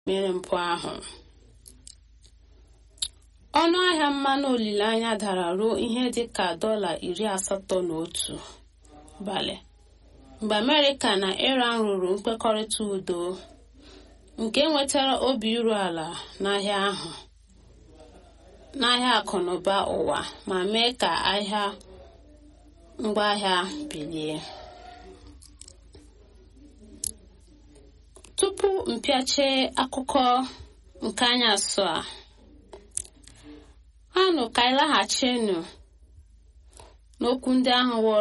mere mpụ ahụ ọnụ ahịa mmanụ olileanya dara ruo ihe dịka dọla iri asatọ na otu balị mgbe amerịka na iran rụrụ mkpekọrịta udo nke nwetara obi iru ala n'ahịa ahụ n'ahịa akụnụba ụwa ma mee ka ahịa ngwaahịa bilie tupu mpịache akụkọ nke anyasụ a anụ ka anyị laghachinu n'okwu ndị ahụ wụrụ